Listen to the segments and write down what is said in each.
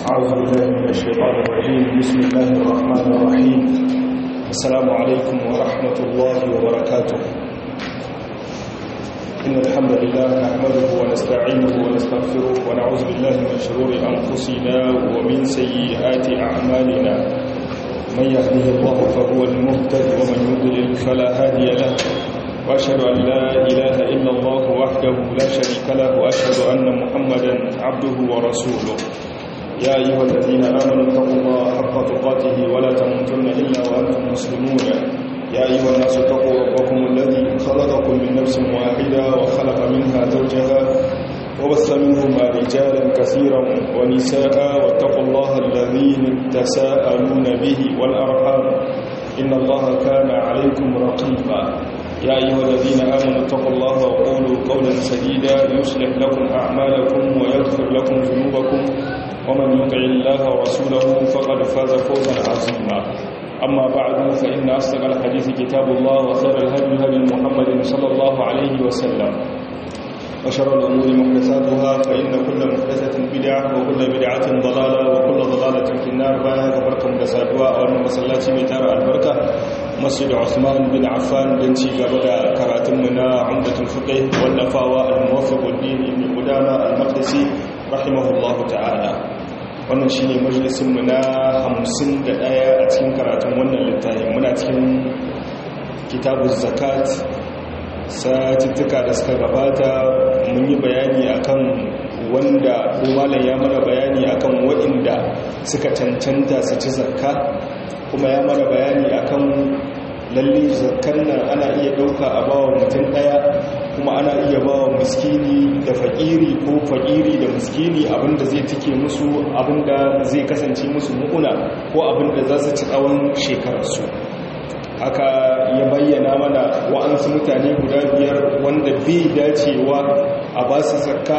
أعوذ بالله من الشيطان الرجيم بسم الله الرحمن الرحيم السلام عليكم ورحمة الله وبركاته إن الحمد لله نحمده ونستعينه ونستغفره ونعوذ بالله من شرور أنفسنا ومن سيئات أعمالنا من يهده الله فهو المهتد ومن يضلل فلا هادي له وأشهد أن لا إله إلا الله وحده لا شريك له وأشهد أن محمدا عبده ورسوله يا أيها الذين آمنوا اتقوا الله حق تقاته ولا تموتن إلا وأنتم مسلمون يا أيها الناس اتقوا ربكم الذي خلقكم من نفس واحدة وخلق منها زوجها وبث منهما رجالا كثيرا ونساء واتقوا الله الذين تساءلون به والأرحام إن الله كان عليكم رقيبا يا أيها الذين آمنوا اتقوا الله وقولوا قولا سديدا يصلح لكم أعمالكم ويغفر لكم ذنوبكم ومن يطع الله ورسوله فقد فاز فوزا عظيما أما بعد فإن أصدق الحديث كتاب الله وخير الهدي هدي محمد صلى الله عليه وسلم وشر الأمور محدثاتها فإن كل محدثة بدعة وكل بدعة ضلالة وكل ضلالة في النار بايا كبركم دسادوا أو المسلات ميتار البركة مسجد عثمان بن عفان بن شيخ بدا كراتمنا عمدة الفقه والنفاوى الموفق الدين بن قدامة المقدسي رحمه الله تعالى wannan shi ne majalisunmu na hamsin da ɗaya a cikin karatun wannan littafin muna cikin kitabun zakat satuttuka da suka gabata mun yi bayani akan wanda malam ya mana bayani akan waɗanda suka cancanta su ci zakka kuma ya mana bayani akan lalle zakkan nan ana iya ɗauka a bawa mutum ɗaya kuma ana iya bawa miskini da faƙiri ko faƙiri da miskini abinda zai tike musu abinda zai kasance musu mu'una ko abinda za su ci tsawon shekararsu haka ya bayyana mana wa'ansu mutane guda biyar wanda bai dacewa a ba su zakka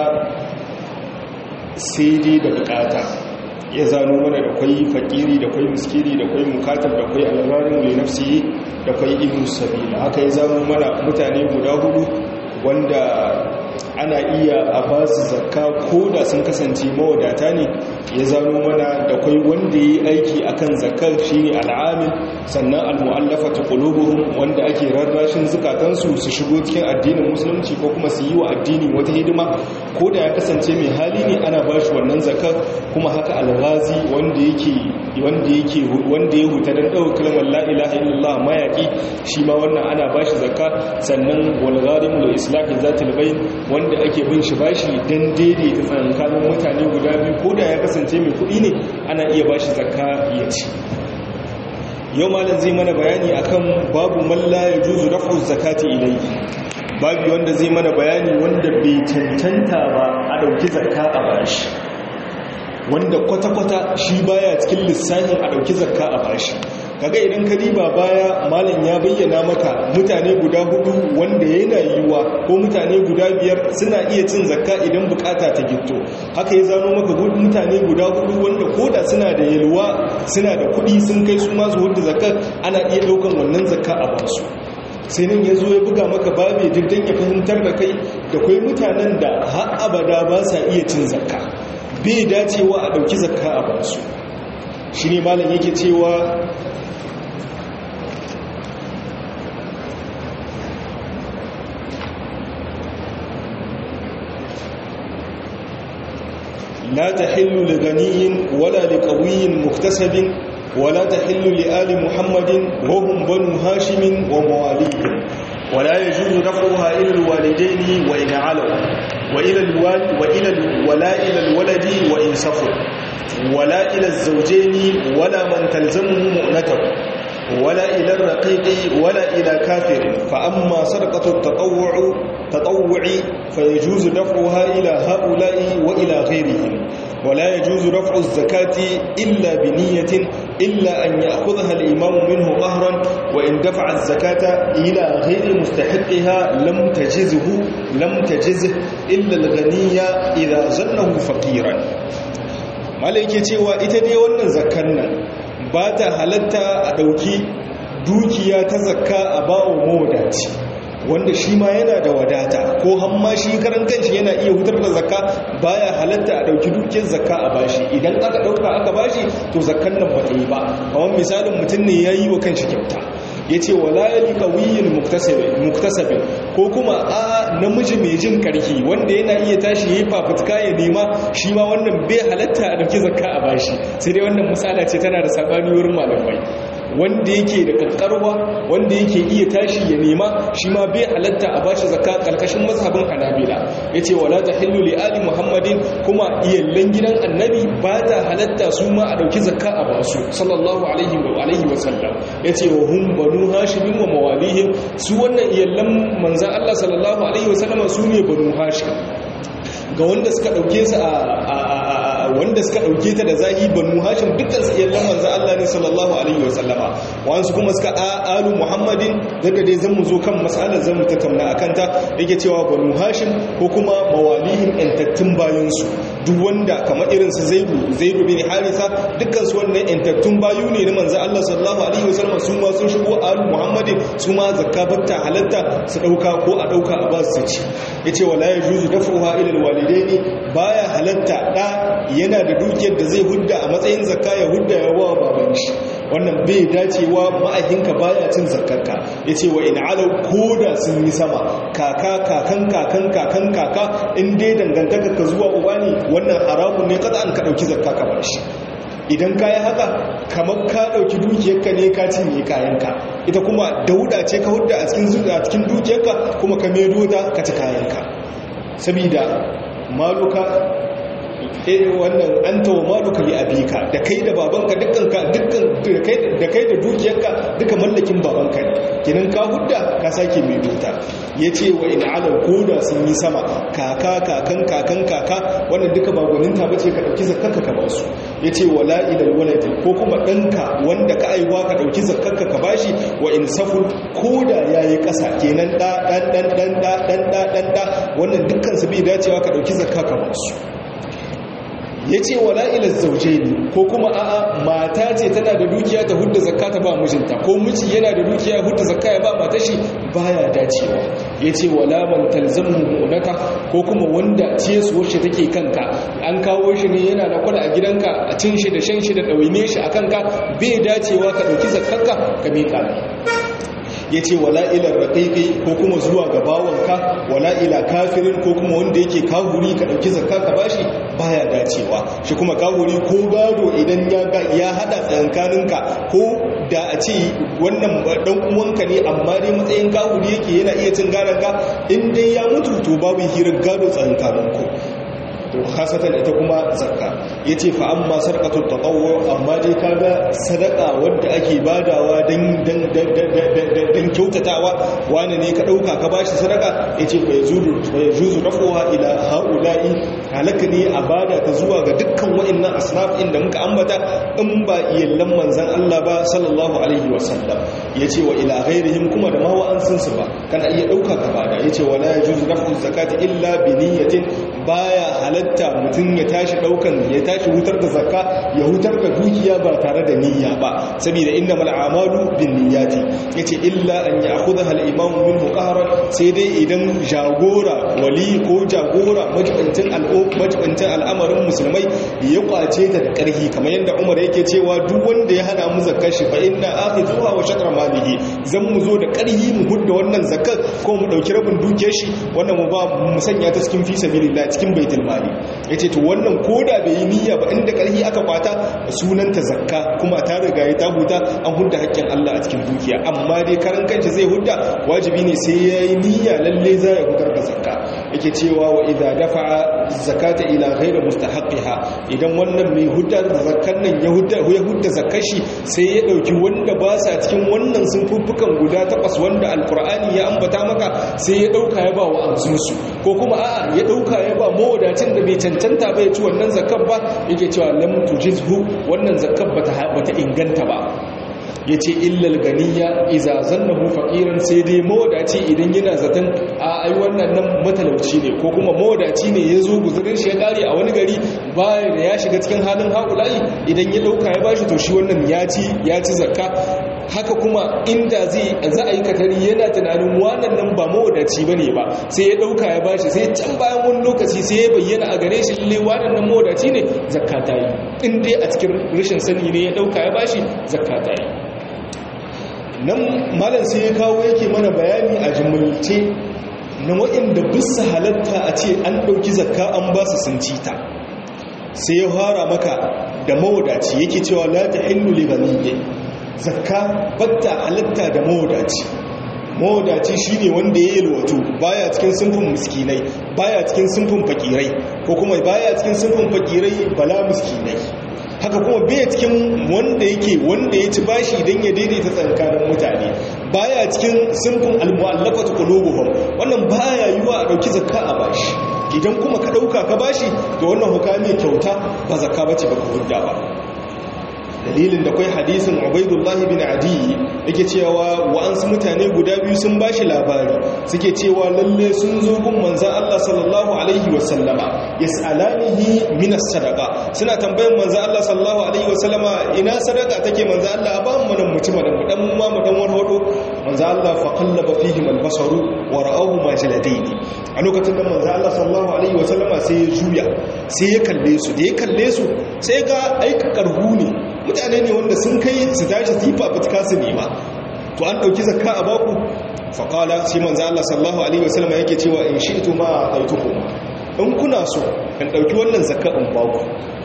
sai dai da bukata ya zano mana da kwai fakiri da kwai miskiri da kwai mukatar da kwai alrarin mai nafsi da kwai ibn sabila haka ya zano mana mutane guda hudu wanda ana iya a ba su zakka ko da sun kasance mawadata ne ya zano mana da kwai wanda ya yi aiki akan zakkar shine al'amin sannan al-mu'allafatu qulubuhum wanda ake rarrashin zukatansu su shigo cikin addinin musulunci ko kuma su yi wa addini wata hidima ko da ya kasance mai hali ne ana ba shi wannan zakkar kuma haka al-ghazi wanda yake wanda yake wanda ya huta dan dawo kalmar la ilaha illallah mayaki shi ma wannan ana ba shi zakka sannan wal gharim li islahi zatil bayn wanda ake bin shi bashi dan daidaita tsakanin mutane guda biyu ko da ya kasance mai kuɗi ne ana iya bashi zakka ya ci yau malam zai mana bayani akan babu malla ya juzu rafu zakati ilayhi babu wanda zai mana bayani wanda bai cancanta ba a dauki zakka a bashi wanda kwata-kwata shi baya cikin lissafin a dauki zakka a bashi kaga idan ka diba baya malam ya bayyana maka mutane guda hudu wanda yana yiwuwa ko mutane guda biyar suna iya cin zakka idan bukata ta gitto haka ya zano maka mutane guda hudu wanda koda suna da yalwa suna da kudi sun kai su masu hudu zakka ana iya daukan wannan zakka a basu sai nan ya zo ya buga maka babe diddan ya fahimtar da kai da kwai mutanen da har abada ba sa iya cin zakka bai dacewa a dauki zakka a basu shi ne malam yake cewa لا تحل لغني ولا لقوي مكتسب ولا تحل لآل محمد وهم بنو هاشم ومواليهم ولا يجوز دفعها إلى الوالدين وإن علوا وإلى الوال وإلى ولا إلى الولد وإن سفر ولا إلى الزوجين ولا من تلزمه مؤنته ولا إلى الرقيق ولا إلى كافر فأما سرقة التطوع تطوع فيجوز دفعها إلى هؤلاء وإلى غيرهم ولا يجوز رفع الزكاة إلا بنية إلا أن يأخذها الإمام منه قهرا وإن دفع الزكاة إلى غير مستحقها لم تجزه لم تجزه إلا الغني إذا ظنه فقيرا malaike cewa ita dai wannan zakkan nan ba ta halatta a ɗauki dukiya ta zakka a bawa mawadaci wanda shi ma yana da wadata ko ko hamma shi karan kanshi yana iya hutar da zakka baya halatta a dauki dukiyar zakka a bashi idan aka dauka aka bashi to zakkan nan ba ta yi ba kamar misalin mutum ne yayi wa kanshi kyauta yace wala yali qawiyyin muktasabin ko kuma a namiji mai jin karfi wanda yana iya tashi yayi fafutuka ya nema shi ma wannan bai halatta a dauki zakka a bashi sai dai wannan misala ce tana da sabani wurin malamai wanda yake da kankarwa wanda yake iya tashi ya nema shi ma bai halatta a bashi zakka karkashin mazhabin hanabila yace wala tahillu li ali muhammadin kuma iyallan gidan annabi ba ta halatta su ma a dauki zakka a basu sallallahu alaihi wa alihi wa sallam yace wa hum banu hashim wa mawalihim su wannan iyallan manzon Allah sallallahu alaihi wa sallam su ne banu hashim ga wanda suka dauke su a wanda suka dauke ta da zahi banu hashim dukkan su iyallan manzo Allah ne sallallahu alaihi wa sallama wasu kuma suka alu muhammadin daga dai zan mu zo kan mas'alar zan mu tattauna akan ta yake cewa banu hashim ko kuma mawalihim entattun bayan su duk wanda kamar irin su zaidu zaidu bin harisa dukkan su wannan entattun bayu ne na manzo Allah sallallahu alaihi wa sallama su ma sun shigo alu muhammadin su ma zakka batta halatta su dauka ko a dauka a ba su ci yace wala yajuzu daf'uha ila alwalidaini baya halatta da yana da dukiyar da zai hudda a matsayin zakka ya hudda ya wa baban shi wannan bai dacewa ma'ahinka baya cin zakkarka yace wa in alau koda sun yi sama kaka kakan kakan kakan kaka in dai dangantaka ka zuwa uba ne wannan haramun ne kada an ka dauki zakka ka bar shi idan ka yi haka kamar ka ɗauki dukiyarka ne ka cinye kayanka ita kuma dauda ce ka hudda a cikin dukiyarka kuma ka medo ta ka ci kayanka sabida maluka wannan an tawo maluka li abika da kai da babanka dukkan dukkan da kai da dukiyarka duka mallakin babanka ne kinan ka hudda ka sake mai dota yace wa in ala koda sun yi sama kaka kakan kakan kaka wannan duka ba gwaninta bace ka dauki zakkarka ka basu yace wala ilal waladi ko kuma danka wanda ka aiwa ka dauki zakkarka ka bashi wa in saful koda yayi kasa kenan da dan dan dan dan dan dan wannan dukkan su bai dacewa ka dauki zakka ka basu ya ce wala ila zauje ne ko kuma a'a mata ce tana da dukiya ta hudda zakka ta ba mijinta ko miji yana da dukiya hudda zakka ya ba mata shi baya dacewa ya ce wala man talzamu munaka ko kuma wanda ciyarsuwar shi take kanka an kawo shi ne yana da kula a gidanka a cin shi da shan shi da ɗawaine shi a kanka bai dacewa ka ɗauki zakkanka ka miƙa ya ce wala ila raƙiƙi ko kuma zuwa ga bawanka wala ila kafirin ko kuma wanda yake kahuri ka ɗauki zakka ka bashi baya dacewa shi kuma kahuri ko gado idan ya haɗa tsakankaninka ko da a ce wannan ɗan uwanka ne amma dai matsayin kahuri yake yana iya cin garanka in dai ya mutu to babu hirar gado tsakankaninku to khasatan ita kuma zakka yace fa amma sarqatul tatawwu amma dai kaga sadaka wanda ake badawa dan dan dan kyautatawa wani ne ka dauka ka bashi sadaka yace fa yajuzu fa yajuzu rafuha ila haula'i halaka ne a bada ta zuwa ga dukkan wa'annan asnaf inda muka ambata in ba iyallan manzon Allah ba sallallahu alaihi wasallam yace wa ila ghairihim kuma da ma wa'ansun su ba kana iya dauka ka bada yace wala yajuzu rafu zakati illa bi niyyatin baya halatta mutum ya tashi daukan ya tashi hutar da zakka ya hutar da dukiya ba tare da niyya ba saboda innamal a'malu bin niyyati yace illa an ya'khudha al imam minhu qahran sai dai idan jagora wali ko jagora majibantin majibantin al'amarin musulmai ya kwace ta da karhi kamar yadda Umar yake cewa duk wanda ya hana mu zakkar shi fa inna akhidhuha wa shatra malihi zan mu zo da karhi mu hudda wannan zakkar ko mu dauki rabin dukiyar shi wannan mu ba mu sanya ta cikin fi sabilillah cikin baitul mali yace to wannan koda bai yi niyya ba inda karhi aka kwata sunanta zakka kuma ta riga ya ta huta an hudda haƙƙin Allah a cikin dukiya amma dai karan kanci zai hudda wajibi ne sai yayi niyya lalle za ya hudar da zakka yake cewa wa idza dafa'a zakata ila ghairi mustahaqiha idan wannan mai hudda da zakkan nan ya hudda ya hudda zakkar shi sai ya dauki wanda ba sa cikin wannan sunfuffukan guda takwas wanda alqur'ani ya ambata maka sai ya dauka ya ba wa amsunsu ko kuma a'a ya dauka ya ba mawadacin da bai cancanta bai ci wannan zakar ba yake cewa lam tujizhu wannan zakar bata bata inganta ba yace illal ganiya iza zannahu faqiran sai dai mawadaci idan yana zaton a ai wannan nan matalauci ne ko kuma mawadaci ne yazo guzurin shi ya kare a wani gari baya da ya shiga cikin halin haƙulayi idan ya dauka ya bashi to shi wannan ya ci ya ci zakka haka kuma inda zai za a yi katari yana tunanin wannan nan ba mawadaci ba ne ba sai ya ɗauka ya bashi sai can bayan wani lokaci sai ya bayyana a gare shi lalle wannan nan mawadaci ne zakka ta yi in dai a cikin rashin sani ne ya ɗauka ya bashi zakka ta yi nan malam sai ya kawo yake mana bayani a jimilce na waɗanda bisa halatta a ce an ɗauki zakka an ba su sun cita sai ya fara maka da mawadaci yake cewa la ta hillu li ghaniyyi zakka batta halatta da mawadaci mawadaci shine wanda ya yalwato baya cikin sunfin miskinai baya cikin sunfin fakirai ko kuma baya cikin sunfin fakirai bala miskinai haka kuma bai cikin wanda yake wanda ya ci bashi don ya daidaita tsakanin mutane baya cikin sunfin almu'allafatu qulubuhum wannan baya yiwa a dauki zakka a bashi idan kuma ka dauka ka bashi to wannan hukami kyauta ba zakka bace ba ka hudda ba dalilin da kai hadisin Ubaidullahi bin Adi yake cewa wa'ansu mutane guda biyu sun bashi labari suke cewa lalle sun zo gun manzon Allah sallallahu alaihi wasallama yas'alanihi min as-sadaqa suna tambayan manzon Allah sallallahu alaihi wasallama ina sadaka take manzon Allah ba mu nan mutum da mu dan mu ma mu dan warwado manzon Allah fa qallaba fihim al-basaru wa ra'ahu majladaini a lokacin da manzon Allah sallallahu alaihi wasallama sai ya juya sai ya kalle su da ya kalle su sai ga aika karhu ne mutane ne wanda sun kai su tashi tifa fitka su nema to an dauki zakka a baku faqala sai manzo Allah sallallahu alaihi wasallam yake cewa in shi'tu ma aitukum in kuna so in dauki wannan zakka in baku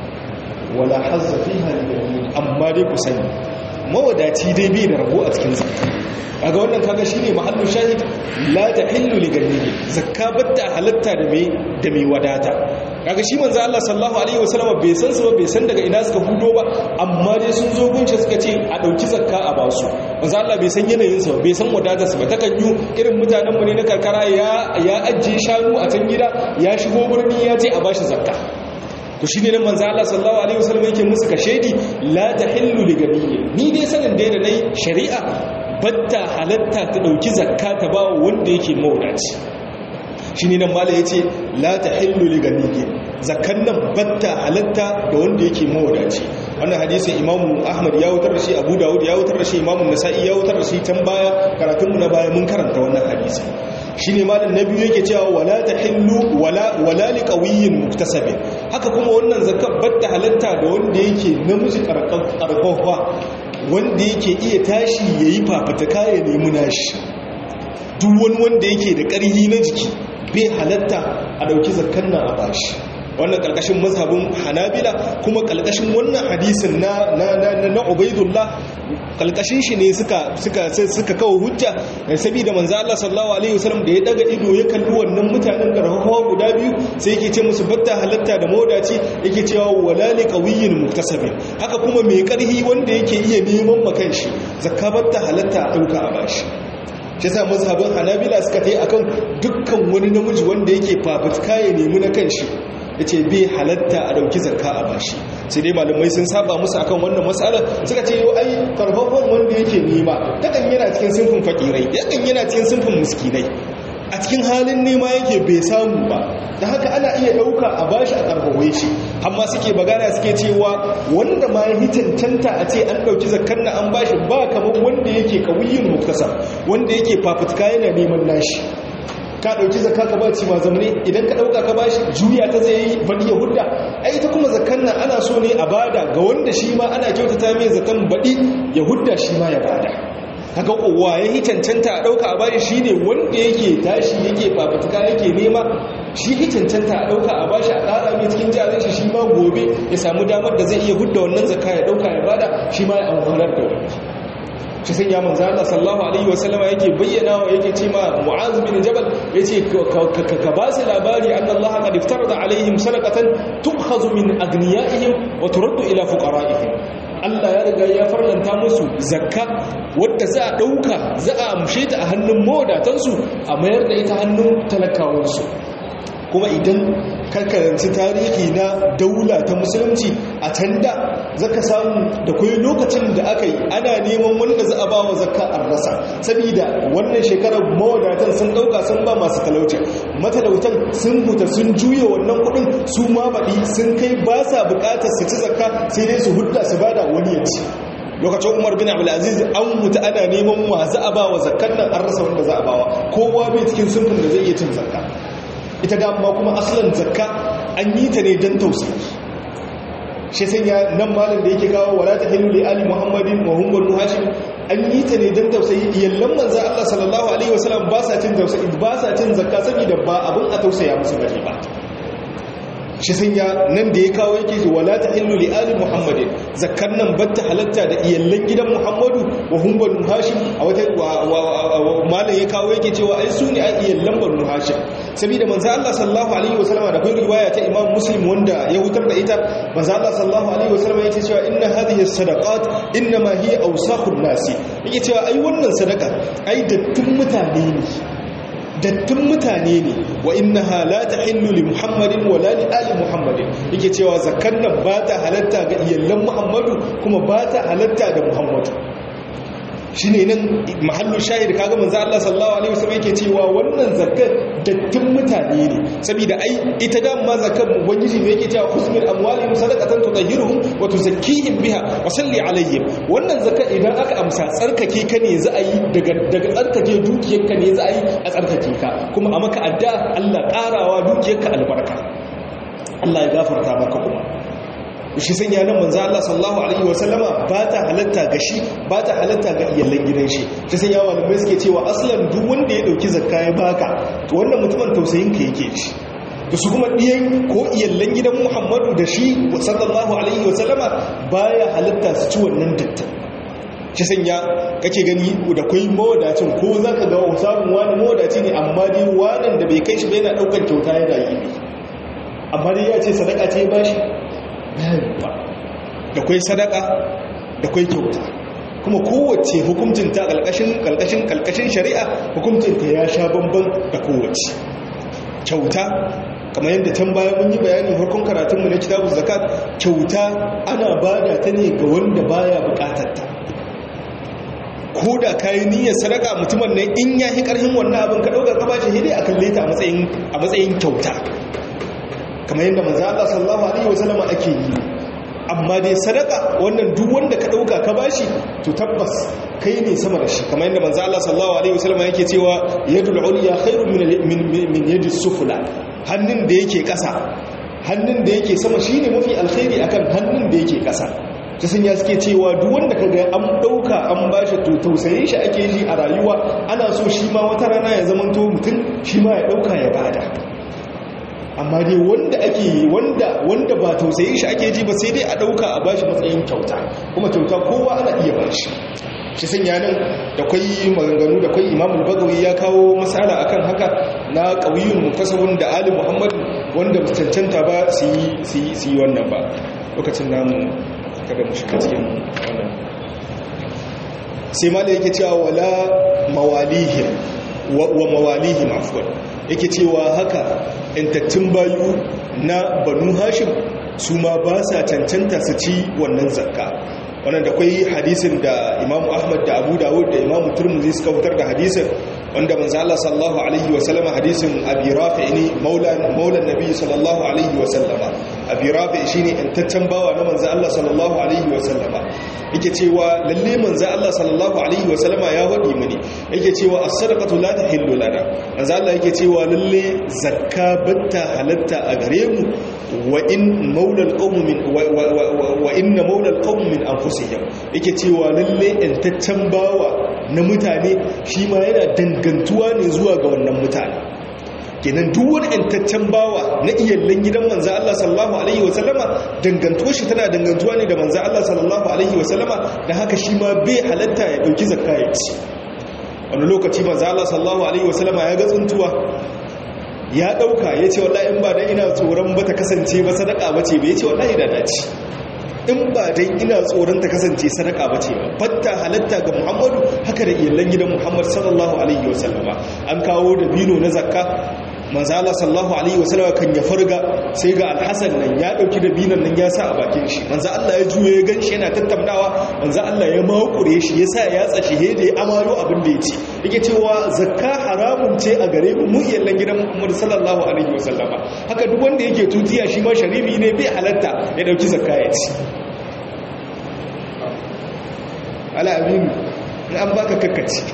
wala hazza fiha lil amma dai ku sani mawadaci dai bai da rabo a cikin zakka kaga wannan kaga shine mahallin shahid la tahillu li ganiyi zakka batta halatta da mai da mai wadata kaga shi manzo Allah sallallahu alaihi wasallam bai san su ba bai san daga ina suka hudo ba amma dai sun zo gunce suka ce a dauki zakka a ba su manzo Allah bai san yanayin su bai san wadatar su ba ta kanyu irin mutanen mu ne na karkara ya ya ajje shanu a can gida ya shigo birni ya ce a bashi zakka to shine nan manzo Allah sallallahu alaihi wasallam yake musu kashedi la tahillu li ganiyi ni dai sanin dai da nayi shari'a batta halatta ta dauki zakka ta ba wanda yake mawadaci shi ne nan mala ya ce la ta hillu li ganige zakkan nan batta halatta da wanda yake mawadaci wannan hadisin imamu ahmad ya wutar da shi abu dawud ya wutar da shi imamu nasa'i ya wutar da shi can baya karatunmu na baya mun karanta wannan hadisi shi ne malam na biyu yake cewa wala ta hillu wala wala li qawiyyin muktasabin haka kuma wannan zakkan batta halatta da wanda yake namiji karfafa wanda yake iya tashi yayi fafutuka ya nemi nashi duk wani wanda yake da ƙarhi na jiki bai halatta a ɗauki zakkan nan a bashi wannan ƙarƙashin mazhabin hanabila kuma ƙarƙashin wannan hadisin na na na na ubaidullah ƙarƙashin shi ne suka suka suka kawo hujja saboda manzo Allah sallallahu alaihi wasallam da ya daga ido ya kalli wannan mutanen garhawa guda biyu sai yake ce musu batta halatta da mawdaci yake cewa wala li qawiyyin muktasabin haka kuma mai ƙarhi wanda yake iya neman makan shi zakka batta halatta a ɗauka a bashi shi sa mazhabin hanabila suka ta yi akan dukkan wani namiji wanda yake fafutuka ya nemi na kanshi ya ce bai halatta a dauki zakka a bashi sai dai malamai sun saba musu akan wannan matsala suka ce yau ai karfafon wanda yake nema takan yana cikin sinfin fakirai yakan yana cikin sinfin miskinai a cikin halin nema yake bai samu ba da haka ana iya dauka a bashi a karfafe shi amma suke bagana suke cewa wanda ma ya cancanta a ce an dauki zakkar na an bashi ba kamar wanda yake kawiyin muktasa wanda yake fafutuka yana neman nashi ka dauki zakka ka baci ma zamane idan ka dauka ka bashi juya ta zai yi badi ya hudda ai ita kuma zakkan nan ana so ne a bada ga wanda shi ma ana kyautata mai zakan badi ya hudda shi ma ya bada kaga kowa ya yi cancanta a ɗauka a bashi shi ne wanda yake tashi yake fafutuka yake nema shi yi cancanta a ɗauka a bashi a ƙara mai cikin jarin shi shi ma gobe ya samu damar da zai iya hudda wannan zakka ya ɗauka ya bada shi ma ya amfanar da wani shi sun ya manzo Allah sallallahu alaihi wasallama yake bayyana wa yake ce ma Mu'az bin Jabal yace ka ba su labari anna Allah qad iftarada alaihim sadaqatan tu'khadhu min agniyaihim wa turaddu ila fuqara'ihim Allah ya riga ya farlanta musu zakka wadda za a ɗauka za a amshe ta a hannun mawadatansu a mayar da ita hannun talakawansu kuma idan karkaranci tarihi na daula ta musulunci a can da zaka samu da kwai lokacin da aka yi ana neman wanda za a ba wa zakka an rasa saboda wannan shekarar mawadatan sun ɗauka sun ba masu talauci matalautan sun huta sun juya wannan kuɗin su ma baɗi sun kai ba sa buƙatar su ci zakka sai dai su hudda su bada wani ya ci lokacin umar bin abdulaziz an mutu ana neman wa za a ba wa zakkan nan an rasa wanda za a bawa kowa bai cikin sunfin da zai iya cin zakka ita da amma kuma asalin zakka an yi ta ne don tausayi shi sanya nan malin da yake kawo wala ta hilu li ali muhammadin wa hum banu hashim an yi ta ne don tausayi iyallan manzo Allah sallallahu alaihi wasallam ba sa cin tausayi ba sa cin zakka saboda ba abun a tausaya musu bane ba shi sanya nan da ya kawo yake wala ta hilu li ali muhammadin zakkan nan batta halatta da iyallan gidan muhammadu wa hum banu hashim a wata malam ya kawo yake cewa ai su ne a iyallan banu hashim saboda manzo Allah sallallahu alaihi wasallam da kai riwaya ta imam muslim wanda ya hutar da ita manzo Allah sallallahu alaihi wasallam yake cewa inna hadhihi sadaqat inna ma hiya awsakhun nasi yake cewa ai wannan sadaka ai dattun mutane ne dattun mutane ne wa innaha la tahillu li muhammadin wala li ali muhammadin yake cewa zakkan nan ba ta halatta ga iyallan muhammadu kuma ba ta halatta da muhammadu shine nan mahallu shahid kaga manzo Allah sallallahu alaihi wasallam yake cewa wannan zakkar dattin mutane ne saboda ai ita da ma zakkar ubangiji ne yake cewa husnul amwalihim sadaqatan tutahhiruhum wa tuzakkihim biha wa salli alaihim wannan zakkar idan aka amsa tsarkake ka ne za a yi daga daga tsarkake dukiyar ka ne za a yi a tsarkake ka kuma a maka adda Allah karawa dukiyar ka albarka Allah ya gafarta maka kuma shi sanya nan manzo Allah sallallahu alaihi wasallama ba ta halatta ga shi ba ta halatta ga iyalan gidan shi shi sanya malamai suke cewa aslan duk wanda ya dauki zakka ya baka to wannan mutumin tausayin ka yake shi da su kuma diyan ko iyalan gidan Muhammadu da shi sallallahu alaihi wasallama baya halatta su ci wannan dattin shi sanya kake gani da kai mawadacin ko zaka ga samun wani mawadaci ne amma dai wannan da bai kai shi ba yana daukar kyauta yana yi amma dai ya ce sadaka ce ba shi bayarwa da kwai sadaka da kwai kyauta kuma kowace hukuncinta kalkashin kalkashin kalkashin shari'a hukuncinta ya sha bamban da kowace kyauta kamar yadda can bayan mun yi bayani farkon karatunmu na kitabun zakat kyauta ana bada ta ne ga wanda baya bukatarta ko da kayi niyyar sadaka mutumin nan in ya yi karhin wannan abin ka dauka ka bashi hidi a kalle ta a matsayin kyauta kamar yadda manzo Allah sallallahu alaihi wasallam ake yi amma dai sadaka wannan duk wanda ka dauka ka bashi to tabbas kai ne sama da shi kamar yadda manzo Allah sallallahu alaihi wasallam yake cewa yadul ulya khairun min min yadi sufla hannun da yake kasa hannun da yake sama shine mafi alkhairi akan hannun da yake kasa ta sun ya suke cewa duk wanda kaga an dauka an bashi to tausayin shi ake ji a rayuwa ana so shi ma wata rana ya zamanto mutum shi ma ya dauka ya bada amma dai wanda ake wanda wanda ba tausayin shi ake ji ba sai dai a dauka a bashi matsayin kyauta kuma kyauta kowa ana iya bashi shi sanya nan da kwai maganganu da kwai imamul bagawi ya kawo masala akan haka na ƙauyun mukasabun da ali muhammad wanda cancanta ba su yi wannan ba lokacin namu kada mu shiga cikin wannan sai ma da yake cewa wala mawalihim wa mawalihim afwan yake cewa haka intattun bayu na banu hashim su ma ba sa cancanta su ci wannan zakka wannan da kwai hadisin da imamu ahmad da abu dawud da imamu turmuzi suka fitar da hadisin wanda manzo Allah sallallahu alaihi wa sallama hadisin abi rafi ne maulan maulan nabi sallallahu alaihi wa sallama abi rafi shine intaccen bawa na manzo Allah sallallahu alaihi wa sallama yake cewa lalle manzo Allah sallallahu alaihi wa sallama ya wadi mini yake cewa as-sadaqatu la tahillu lana manzo Allah yake cewa lalle zakka batta halatta a gare mu wa in maulal qawm min wa inna maulal qawm min anfusihim yake cewa lalle intaccen bawa na mutane shi ma yana dangantuwa ne zuwa ga wannan mutane kenan duk wani yantaccen bawa na iyallen gidan manzo Allah sallallahu alaihi wasallama dangantuwar shi tana dangantuwa ne da manzo Allah sallallahu alaihi wasallama da haka shi ma bai halatta ya dauki zakka ya ci wani lokaci manzo Allah sallallahu alaihi wasallama ya ga tsuntuwa ya dauka ya ce wallahi in ba dan ina tsoron ba ta kasance ba sadaka bace ba ya ce wallahi da dace in ba dai ina tsoron ta kasance sadaka ba ce ba fatta halatta ga muhammadu haka da iyalan gidan muhammad sallallahu alaihi wasallama an kawo da bino na zakka manzala sallallahu alaihi wasallama kan ya farga sai ga alhassan nan ya dauki da binan nan ya sa a bakin shi manzo Allah ya juye ya ganshi yana tattaunawa manzo Allah ya makure shi ya sa ya tsashi he da ya amaro abin da ya ci yake cewa zakka haramun ce a gare mu iyalan gidan muhammad sallallahu alaihi wasallama haka duk wanda yake tutiya shi ma sharifi ne bai halatta ya dauki zakka ya ci ala aminu in an baka kakkaci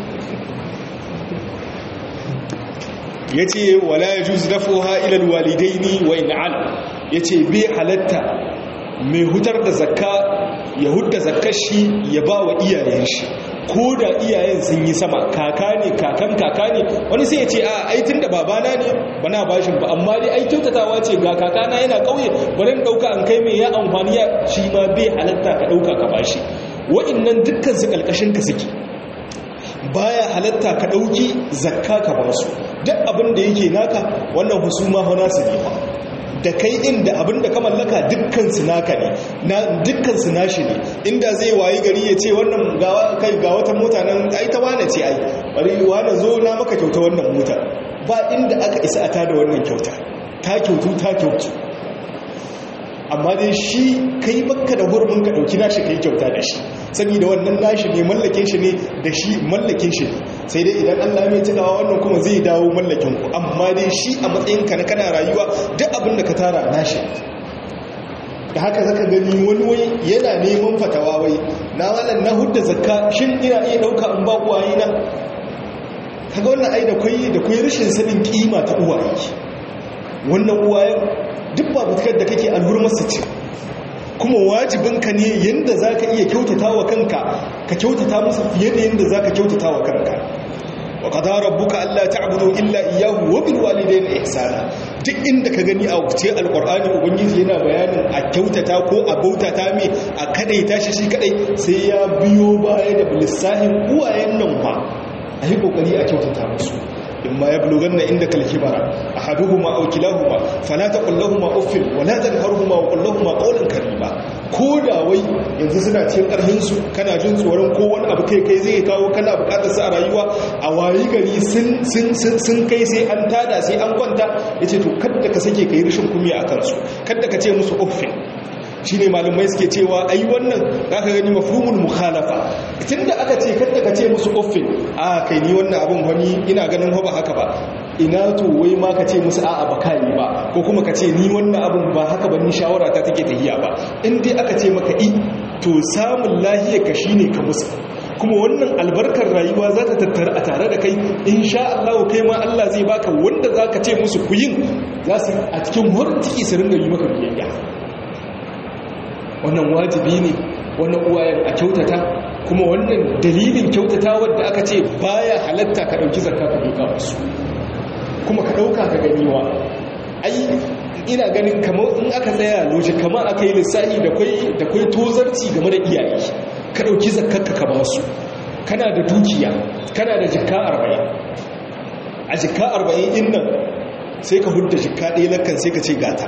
ya ce wala ya juz dafoha ilal walidaini wa in'al ya ce bai halatta mai hutar da zakka ya hudda zakkar shi ya ba wa iyayen shi ko da iyayen sun yi sama kaka ne kakan kaka ne wani sai ya ce a aitin da babana ne bana bashin ba amma dai ai kyautatawa ce ga kakana yana kauye bari dauka an kai mai ya amfani ya shi ma bai halatta ka dauka ka bashi wa'annan dukkan su kalkashin ka suke baya halatta ka dauki zakka ka basu duk abin da yake naka wannan husuma fa nasu ne fa da kai inda abin da ka mallaka dukkan su naka ne na dukkan su nashi ne inda zai wayi gari ya ce wannan gawa kai ga wata mota nan ai ta wane ce ai bari wane zo na maka kyauta wannan mota ba inda aka isa a tada wannan kyauta ta kyautu ta kyautu amma dai shi kai bakka da hurumin ka dauki nashi kai kyauta da shi saboda wannan nashi ne mallakin shi ne da shi mallakin shi sai dai idan Allah mai tunawa wannan kuma zai dawo mallakin ku amma dai shi a matsayin ka na kana rayuwa duk abin da ka tara nashi da haka zaka gani wani wai yana neman fatawa wai na wannan na hudda zakka shin ina iya dauka in ba uwaye na kaga wannan ai da kai da kai rashin sanin kima ta uwaye wannan uwayen duk babutukar da kake alhurmarsa ce kuma wajibinka ne yadda za ka iya kyautata wa kanka ka kyautata musu fiye da yadda za ka kyautata wa kanka wa qadara rabbuka alla ta'budu illa iyyahu wa bil walidayni ihsana duk inda ka gani a wuce alqur'ani ubangiji yana bayanin a kyautata ko a bautata me a kadaita shi shi kadai sai ya biyo baya da lissahin uwayen nan ba a yi kokari a kyautata musu إما يبلغن عندك الكبر أحدهما أو كلاهما فلا تقل لهما أف ولا تنهرهما وقل لهما قولا كريما koda wai yanzu suna cikin ƙarfinsu kana jin tsoron kowane abu kai kai zai kawo kana buƙatar sa a rayuwa a wayi gari sun kai sai an tada sai an kwanta ya ce to kadda ka sake ka yi rashin kumiya a kansu kadda ka ce musu uffin shi ne malumai suke cewa ai wannan za ka gani mafhumul mukhalafa tun da aka ce kadda ka ce musu uffin a kai ni wannan abin wani ina ganin ba haka ba ina to wai ma ka ce musu a'a ba kai ba ko kuma ka ce ni wannan abin ba haka ba ni shawara ta take tahiya ba in dai aka ce maka i to samun lahiyar ka shine ka musu kuma wannan albarkar rayuwa za ta tattara a tare da kai insha Allah kai ma Allah zai baka wanda za ka ce musu ku yin za su a cikin wurin ciki su ringa yi maka biyayya wannan wajibi ne wannan uwayen a kyautata kuma wannan dalilin kyautata wadda aka ce baya halatta ka ɗauki zakka ka duka wasu kuma ka ɗauka ka ganiwa ai ina ganin kamar in aka tsaya loji kamar aka yi lissahi da kwai tozarci game da iyaye ka ɗauki zakkarka ka ba su kana da dukiya kana da jikka arba'in a jikka arba'in din nan sai ka hudda jikka ɗaya lakan sai ka ce gata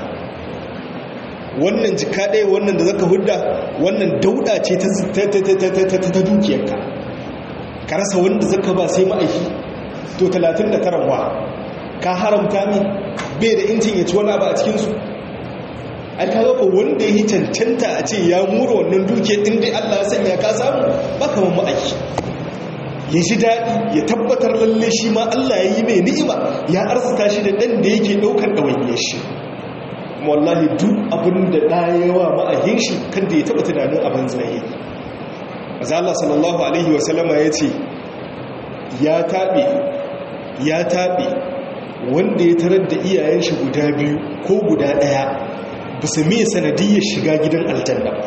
wannan jika ɗaya wannan da zaka hudda wannan dauda ce ta dukiyarka ka rasa wanda zaka ba sai ma'aiki to 39 wa ka haramta mi bai da incin ya ci wani abu a cikinsu ai ka ko wanda ya yi cancanta a ce ya mura wannan dukiyar inda allah ya sanya ka samu ba kamar ma'aiki ya ji daɗi ya tabbatar lalle shi ma allah ya yi mai ni'ima ya arzita shi da ɗan da yake ɗaukar ɗawainiyar shi wallahi duk abin da ɗayewa ma'ahin shi kan da ya taɓa tunanin abin zai maza Allah sallallahu Alaihi wasallama ya ce ya taɓe ya taɓe wanda ya tarar da iyayen shi guda biyu ko guda ɗaya ba su mai sanadiyyar shiga gidan aljanna ba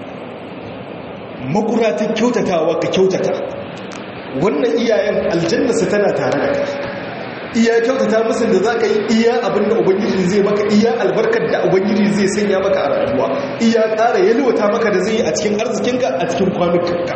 makuratin kyautatawa ka kyautata wannan iyayen aljanna su tana tare da kai iya kyautata musu da za ka yi iya abin da ubangiji zai maka iya albarkar da ubangiji zai sanya maka a rayuwa iya ƙara yalwata maka da zai yi a cikin arzikinka a cikin kwanukanka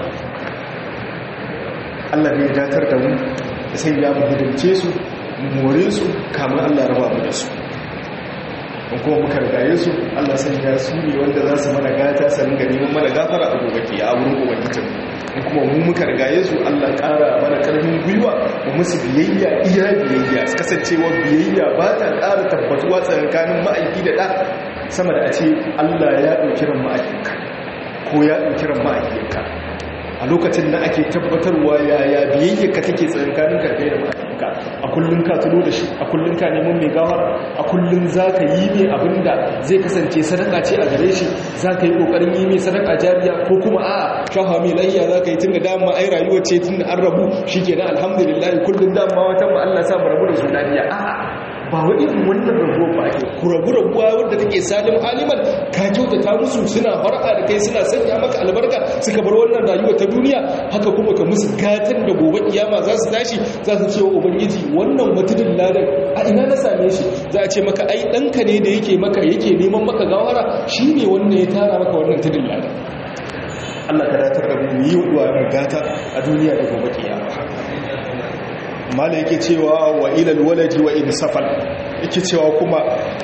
allah ne ya datar da mu da sai ya mu hidimce su more su kamar allah raba mu da su in kuma muka rigaye su allah sai ya su ne wanda za su mana gata sanin ga neman mana gafara a gobe ke a wurin ubangijin kuma mu muka rigaye su Allah ƙara mana ƙarfin gwiwa mu musu biyayya iya biyayya kasancewa biyayya ba ta ƙara tabbatuwa tsakanin ma'aiki da ɗa sama da a ce Allah ya ɗauki ran ma'aikinka ko ya ɗauki ran ma'aikinka a lokacin da ake tabbatarwa yaya biyayya ka take tsakankanin karkai da mahaifinka a kullum ka tuno da shi a kullum ka neman mai gawara a kullum za ka yi mai abin da zai kasance sadaka ce a gare shi za ka yi ƙoƙarin yi mai sadaka jariya ko kuma a shafa mai layya za ka yi tun da dama ai rayuwa ce tun da an rabu shi ke na alhamdulillah kullum dama wata ma Allah sa mu rabu da su lafiya a'a ba wa irin wannan rabuwa ba ake kurabu rabuwa wadda take salim aliman ka kyautata musu suna far'a da kai suna sanya maka albarka suka bar wannan rayuwa ta duniya haka kuma ka musu gatan da gobe kiyama za su tashi za su ce wa ubangiji wannan matudin ladan a ina na same shi za a ce maka ai ɗanka ne da yake maka yake neman maka gawara shi ne wanda ya tara maka wannan tudin ladan Allah ka datar da mu yi wa gata a duniya da gobe kiyama mala yake cewa wa ilal waladi wa in safal yake cewa kuma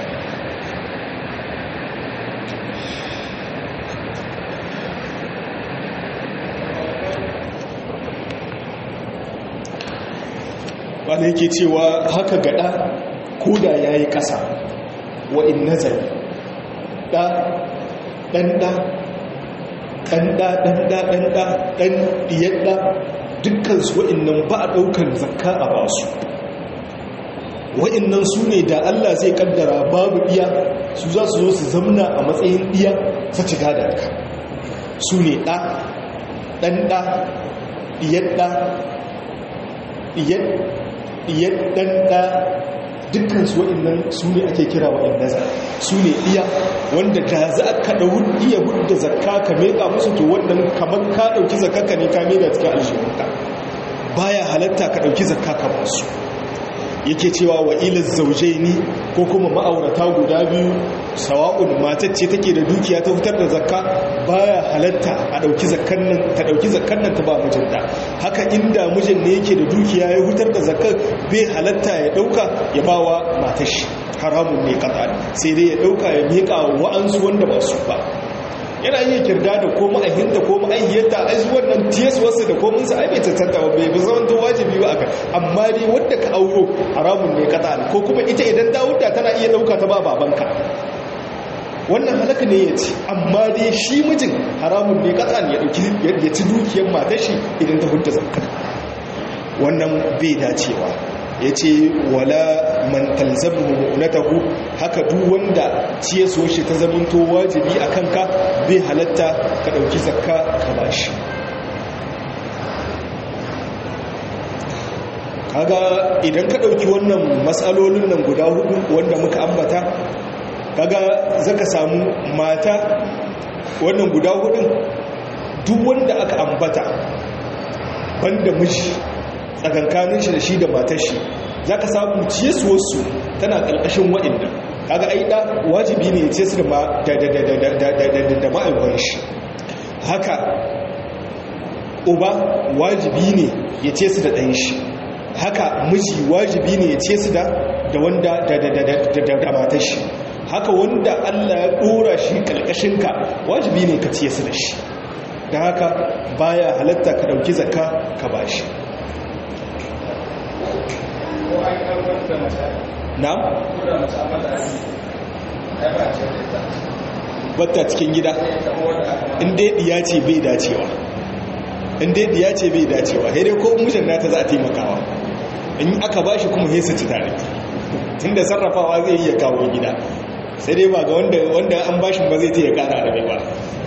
mala yake cewa haka gada koda ya yi ƙasa wa in nazari ɗa ɗanɗa ɗanɗa ɗanɗa ɗanɗa ɗan ɗiyaɗa dukkansu wa'innan ba a ɗaukar zakka a basu wa'innan su ne da Allah zai kaddara babu ɗiya su za su zo su zamna a matsayin ɗiya ta cika da ka su ne ɗa ɗanɗa ɗiyaɗa ɗiyaɗɗanɗa dukkansu wa'innan su ne ake kira wa'innan su ne ɗiya wanda da za ka ɗau iya hudda zakka ka meƙa musu to wannan kamar ka ɗauki zakka ka ne ka meƙa cikin alshihunka baya halatta ka ɗauki zakka ka basu yake cewa wa ilal zaujaini ko kuma ma'aurata guda biyu sawa'un matar ce take da dukiya ta fitar da zakka baya halatta a dauki zakkan nan ta dauki zakkan nan ta ba mijinta haka inda mijin ne yake da dukiya ya fitar da zakkar bai halatta ya dauka ya bawa matar shi haramun ne kaza sai dai ya dauka ya mika wa'ansu wanda ba su ba yana iya kirda da ko ma'ahinta ko ma'ahiyarta a yi wannan tiyaswarsa da kominsa a bai tattanta bai bi zaman to wajibi ba aka amma dai wadda ka auro haramun ne kata ko kuma ita idan dawudda tana iya dauka ta ba babanka wannan halaka ne ya ci amma dai shi mijin haramun ne kata ne ya ci dukiyar matar shi idan ta hudda zakka wannan bai dacewa ya ce wala man talzamu mu'natahu haka duk wanda ciyeso shi ta zamanto wajibi a kanka bai halatta ka dauki zakka ka bashi kaga idan ka dauki wannan matsalolin nan guda hudu wanda muka ambata kaga zaka samu mata wannan guda hudun duk wanda aka ambata banda miji tsakankanin shi da shi da matar shi za ka samu ciyasuwarsu tana ƙarƙashin waɗanda kaga aida wajibi ne ce su da ma'aikon shi haka uba wajibi ne ya ce su da ɗan shi haka miji wajibi ne ya ce su da wanda da matar shi haka wanda allah ya ɗora shi ƙarƙashinka wajibi ne ka ce su da shi da haka baya halatta ka ɗauki zakka ka ba shi na? batta cikin gida inda ya ce bai dacewa inda ya ce bai dacewa haidai ko mijin nata za a taimakawa in aka bashi kuma hesa ci tare tunda sarrafawa zai iya kawo gida sai dai ba ga wanda an bashin ba zai ta ya kara da ba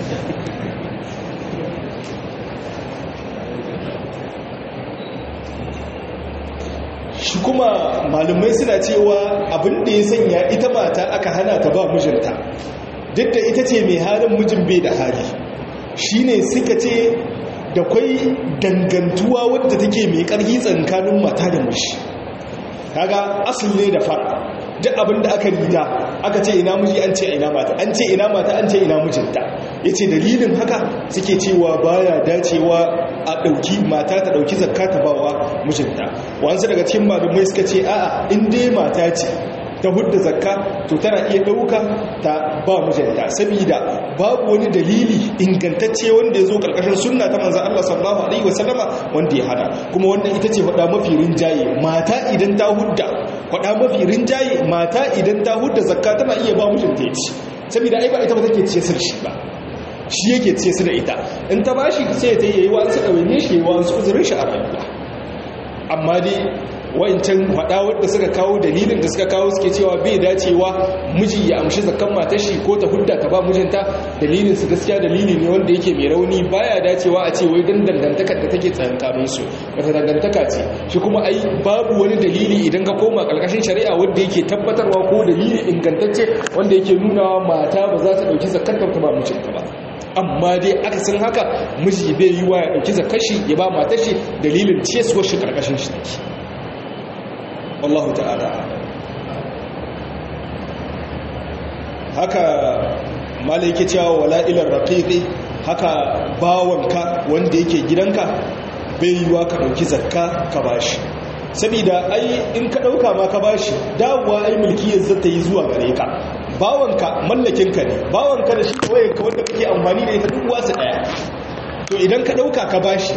shi kuma malumai suna cewa abin da ya sanya ita mata aka hana ta ba mijinta duk da ita ce mai halin mijin bai da hali shi ne suka ce da kwai dangantuwa wadda take mai ƙarfi tsakanin mata da mishi kaga asul ne da fara duk abin da aka rida aka ce ina miji an ce ina mata an ce ina mata an ce ina mijinta ya ce dalilin haka suke cewa baya dacewa a ɗauki mata ta ɗauki zakka ta bawa mijinta wansu daga cikin malumai suka ce a'a in dai mata ce ta hudda zakka to tana iya ɗauka ta ba mijinta saboda babu wani dalili ingantacce wanda ya zo ƙarƙashin sunna ta manzan Allah sallallahu alaihi wasallama wanda ya hada kuma wannan ita ce faɗa mafi rinjaye mata idan ta hudda faɗa mafi rinjaye mata idan ta hudda zakka tana iya ba mijinta ya ci saboda ai ba ita ba take ce shi ba shi yake ce su da ita in ta bashi sai ta yi wa su ɗawaine shi wa su uzurin shi a rayuwa amma dai wa'incan faɗa wadda suka kawo dalilin da suka kawo suke cewa bai dacewa miji ya amshi zakan matar shi ko ta hudda ta ba mijinta dalilin su gaskiya dalili ne wanda yake mai rauni baya dacewa a ce wai dan dangantakar da take tsakankanin su wata dangantaka ce shi kuma ai babu wani dalili idan ka koma karkashin shari'a wanda yake tabbatarwa ko dalili ingantacce wanda yake nuna mata ba za ta dauki zakar ta ba mijinta ba amma dai aka san haka miji bai yi wa ya dauki zakar shi ya ba matar shi dalilin ciyarwar shi karkashin shi take wallahu ta'ala haka mala yake cewa wala ilar raqiqi haka bawanka wanda yake gidanka bai yiwa ka dauki zakka ka bashi saboda ai in ka dauka ma ka bashi dawowa ai mulkiyar zata yi zuwa gare ka bawanka mallakinka ne bawanka da shi kawai ka wanda kake amfani da ita duk wasu daya to idan ka dauka ka bashi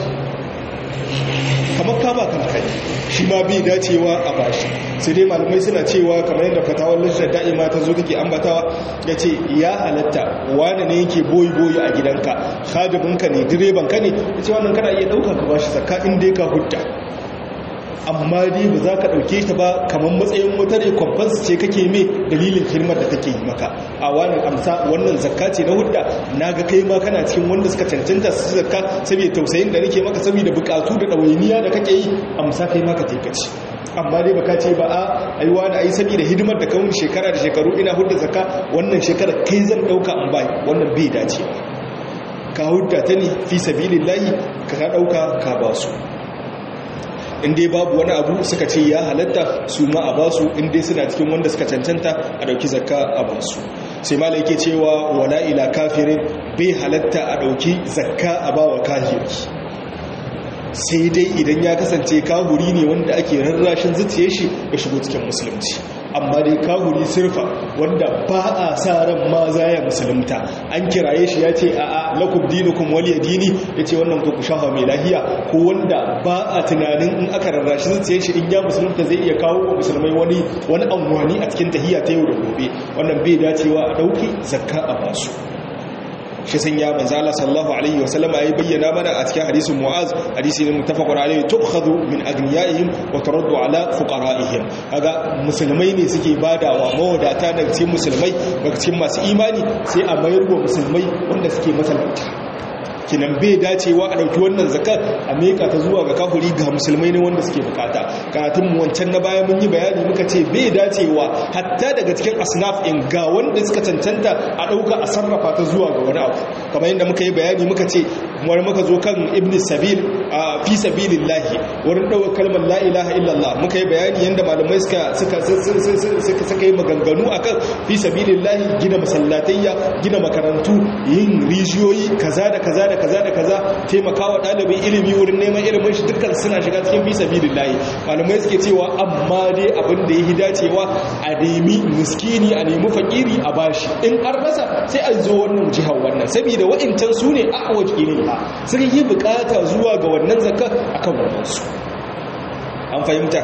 kamar kama kanka ne shi ma bai dacewa a bashi sai dai malamai suna cewa kamar yadda fatawar lishar da'ima ta zo take ambatawa ya ce ya halatta wane ne yake boyi boyi a gidanka khadibinka ne direbanka ne ya ce wannan kana iya ɗauka ka bashi zakka inda ka hudda amma dai ba za ka ɗauke ta ba kamar matsayin wata recompense ce kake mai dalilin hidimar da take yi maka a wannan amsa wannan zakka ce na hudda na ga kai ma kana cikin wanda suka cancanta su zakka saboda tausayin da nake maka saboda bukatu da ɗawainiya da kake yi amsa kai ma ka taikaci amma dai baka ce ba a aiwa da ai saboda hidimar da kawun shekara da shekaru ina hudda zakka wannan shekara kai zan ɗauka an bai wannan bai dace ka hudda ta ne fi sabilillahi ka ɗauka ka ba su inda babu wani abu suka ce ya halatta su ma a basu inda suna cikin wanda suka cancanta a dauki zakka a basu sai mala yake cewa wala ila kafirin bai halatta a dauki zakka a bawa kafiri sai dai idan ya kasance kahuri ne wanda ake rarrashin zuciye shi ya shigo cikin musulunci amma dai kahuri sirfa wanda ba a sa ran ma za ya musulunta an kiraye shi ya ce a'a lakum dinukum waliya dini ya ce wannan ku shafa mai lahiya ko wanda ba a tunanin in aka rarrashi zuciye shi in ya musulunta zai iya kawo wa musulmai wani wani amfani a cikin tahiyya ta yau da gobe wannan bai dacewa a dauki zakka a basu shi sun ya manzo Allah sallallahu alaihi wa sallama ya bayyana mana a cikin hadisin Mu'az hadisi ne muttafaqun alaihi tukhadhu min agniyaihim wa turaddu ala fuqaraihim kaga musulmai ne suke badawa mawadata daga cikin musulmai daga cikin masu imani sai a mayar wa musulmai wanda suke masalauta kinan bai dacewa a ɗauki wannan zakar a meka ta zuwa ga kafuri ga musulmai ne wanda suke bukata karatun mu wancan na baya mun yi bayani muka ce bai dacewa hatta daga cikin asnaf in ga wanda suka cancanta a ɗauka a sarrafa ta zuwa ga wani abu kamar yadda muka yi bayani muka ce wani muka zo kan ibn sabil a fi sabilillahi wurin ɗaukar kalmar la ilaha illallah muka yi bayani yadda malamai suka suka suka yi maganganu akan fi sabilillahi gina masallatayya gina makarantu yin rijiyoyi kaza da kaza da kaza da kaza taimakawa ɗalibin ilimi wurin neman ilimin shi dukkan suna shiga cikin fi sabilillahi malamai suke cewa amma dai abin da yi dacewa a nemi miskini a nemi fakiri a bashi in an rasa sai a zo wannan jihar wannan saboda wa'incan su ne a waje ne ba sun yi bukata zuwa ga wannan zakar akan wannan su an fahimta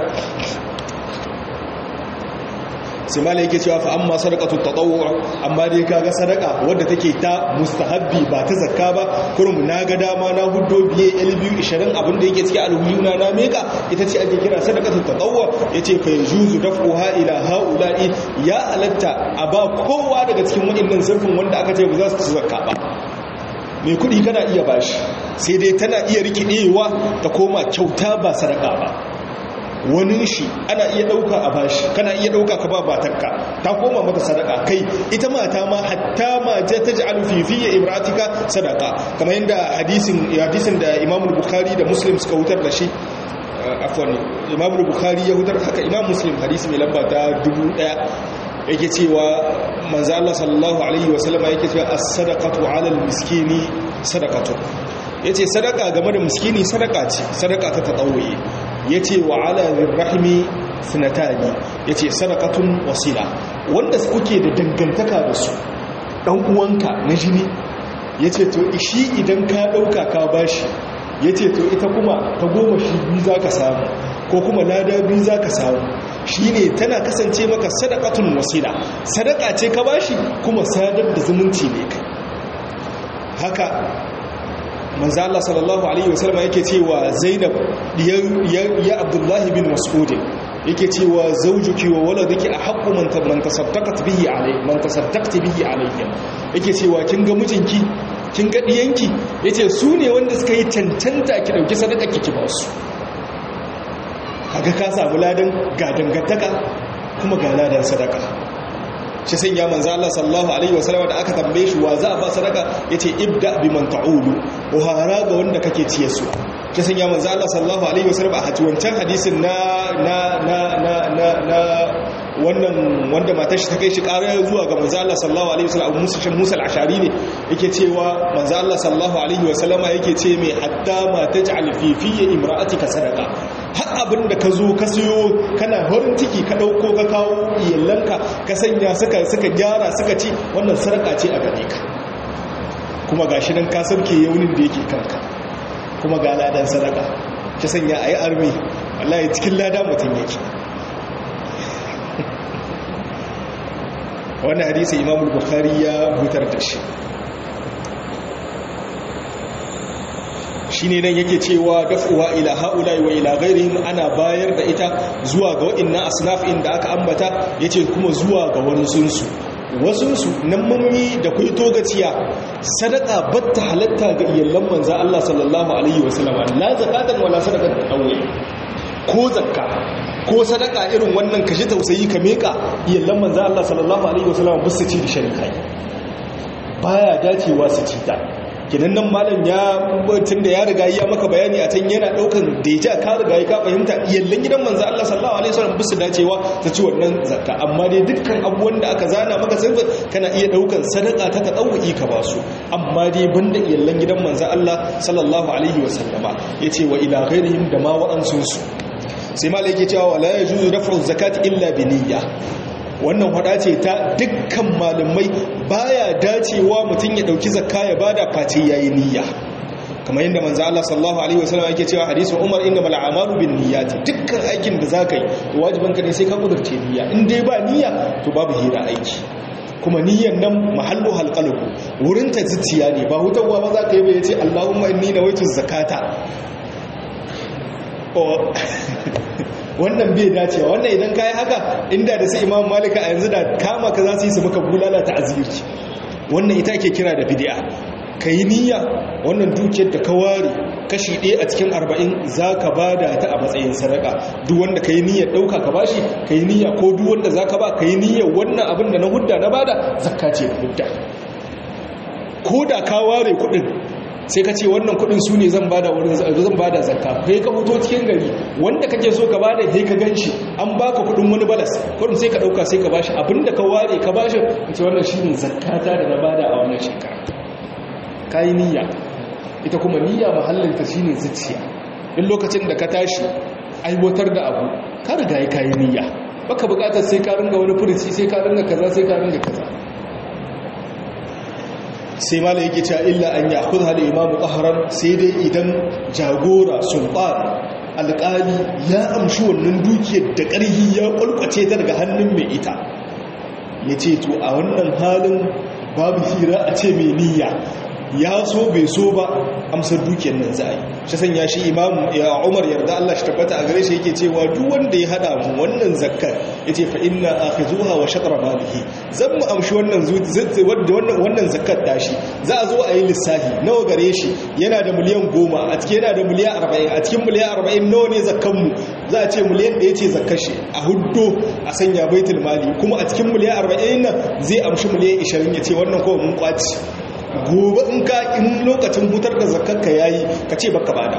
sai malai yake cewa fa amma sadaqatu tatawwu amma dai kaga sadaka wadda take ta mustahabbi ba ta zakka ba kurum na ga dama na huddo biye l2 20 abin da yake cikin alhuyuna na meka ita ce ake kira sadaqatu tatawwu yace fa yajuzu daf'uha ila haula'i ya alatta a ba kowa daga cikin waɗannan zurfin wanda aka ce ba za su zakka ba mai kudi kana iya bashi sai dai tana iya rikidewa ta koma kyauta ba sadaka ba wani shi ana iya ɗauka a bashi kana iya ɗauka ka ba batarka ta koma mata sadaka kai ita mata ma hatta ma ta ji alfifiya ibratika sadaka kamar yadda hadisin da imamul bukhari da muslim suka wutar da shi afwan imamul bukhari ya wutar haka imam muslim hadisi mai lamba ta dubu ɗaya yake cewa manzo Allah sallallahu alaihi wasallama yake cewa as-sadaqatu 'ala al-miskini sadaqatu yace sadaka game da miskini sadaka ce sadaka ta tatawuyi yace wa 'ala rahimi sunatani yace sadaqatun wasila wanda kuke da dangantaka da su dan uwanka na jini yace to shi idan ka dauka ka bashi yace to ita kuma ta goma shi biyu zaka samu ko kuma lada biyu zaka samu shine tana kasance maka sadaqatun wasila sadaka ce ka bashi kuma sadar da zumunci ne kai haka manzo Allah sallallahu alaihi wasallam yake cewa Zainab ya Abdullahi bin Mas'ud yake cewa zawjuki wa waladuki ahqqu man man tasaddaqat bihi alai man tasaddaqti bihi alayya yake cewa kin ga mijinki kin ga diyanki yace su ne wanda suka yi tantanta ki dauki sadaka ki ba su kaga ka samu ladan ga dangantaka kuma ga ladan sadaka shi sai ya manzo Allah sallallahu alaihi wasallam da aka tambaye shi wa za a ba sadaka yace ibda biman ta'ulu uhara ga wanda kake ciye su shi sai ya manzo Allah sallallahu alaihi wasallam a hati wancan hadisin na na na na na, na wannan wanda matar shi ta kai shi ƙara zuwa ga manzo Allah sallallahu alaihi wasallam Musa shin Musa al-Ashari ne yake cewa manzo Allah sallallahu alaihi wasallama yake ce mai hatta ma taj'al fi fi imra'atika sadaqa har abin da ka zo ka siyo kana horin ciki ka ɗauko ka kawo iyalanka ka sanya suka suka gyara suka ci wannan sarƙa ce a gare ka kuma ga shi nan ka sauke yaunin da yake kanka kuma ga ladan sadaka ki sanya a yi armi wallahi cikin lada mutum yake wannan hadisi imamul bukhari ya hutar da shi shine nan yake cewa dafuwa ila haula wa ila ghairihim ana bayar da ita zuwa ga wa'annan asnaf inda aka ambata yace kuma zuwa ga wani sunsu wasunsu nan mummi da kai togaciya sadaka batta halatta ga iyallan manzo Allah sallallahu alaihi wasallam la zakatan wala sadaqatan awwal ko zakka ko sadaka irin wannan kashi tausayi ka meka iyallan manzo Allah sallallahu alaihi wasallam ba su ci da sharikai baya dacewa su ci ta kinan nan malam ya tun da ya riga ya maka bayani a can yana daukan deja ka riga ya ka fahimta iyallan gidan manzo Allah sallallahu alaihi wasallam bisu dacewa ta ci wannan zakka amma dai dukkan abubuwan da aka zana maka sirri kana iya daukan sadaka ta tadawuki ka ba su amma dai banda iyallan gidan manzo Allah sallallahu alaihi wasallama yace wa ila ghairihim da ma wa'ansu su sai malai yake cewa wala yajuzu daf'u zakati illa bi niyya wannan hada ce ta dukkan malamai baya dacewa mutum ya dauki zakka ya bada face yayi niyya kamar yadda manzo Allah sallallahu alaihi wasallam yake cewa hadisin Umar innamal a'malu bin niyyati dukkan aikin da zaka yi wajiban ka ne sai ka kudurce niyya in dai ba niyya to babu hira aiki kuma niyyan nan mahallu halqalbu wurin ta zuciya ne ba hutawa ba zaka yi ba yace Allahumma inni nawaitu zakata wannan bai dacewa wannan idan kayi haka inda da su imam malika a yanzu da kama ka za su yi su maka bulala ta azirci wannan ita ake kira da bid'a ka yi niyya wannan dukiyar da ka ware kashi ɗaya a cikin arba'in za ka ba da ta a matsayin sadaka duk wanda ka yi niyyar ɗauka ka bashi ka yi niyya ko duk wanda za ka ba ka yi niyyar wannan abin da na hudda na bada zakka ce da hudda ko da ka ware kuɗin sai ka ce wannan kudin su ne zan bada wurin zan bada zakka kai ka fito cikin gari wanda kake so ka bada sai ka ganshi an baka kudin wani balas kudin sai ka dauka sai ka bashi abinda ka ware ka bashi ce wannan shine zakkata da na bada a wannan shekara kai niyya ita kuma niyya mahallin ta shine zuciya in lokacin da ka tashi aiwatar da abu ka riga kai niyya baka bukatar sai ka ringa wani furuci sai ka ringa kaza sai ka ringa kaza sai mala yake cewa illa an ya kudu hada imamu ƙaharar sai dai idan jagora sultan alƙali ya amshi wannan dukiyar da ƙarhi ya ƙwalƙwace ta daga hannun mai ita ya ce to a wannan halin babu hira a ce mai niyya ya so bai so ba amsar dukiyar nan za a yi shi sanya shi imam ya umar yarda Allah shi tabbata a gare shi yake cewa duk wanda ya hada mu wannan zakkar yace fa inna akhizuha wa shatra malihi zan mu amshi wannan wannan wannan zakkar tashi za a zo a yi lissafi nawa gare shi yana da miliyan goma a cikin yana da miliyan arba'in a cikin miliyan arba'in nawa ne zakkan mu za a ce miliyan ɗaya ce zakkar shi a huddo a sanya baitul mali kuma a cikin miliyan arba'in nan zai amshi miliyan ishirin ya ce wannan kawai mun kwaci gobe in ka in lokacin hutar da zakarka yayi ka ce baka bada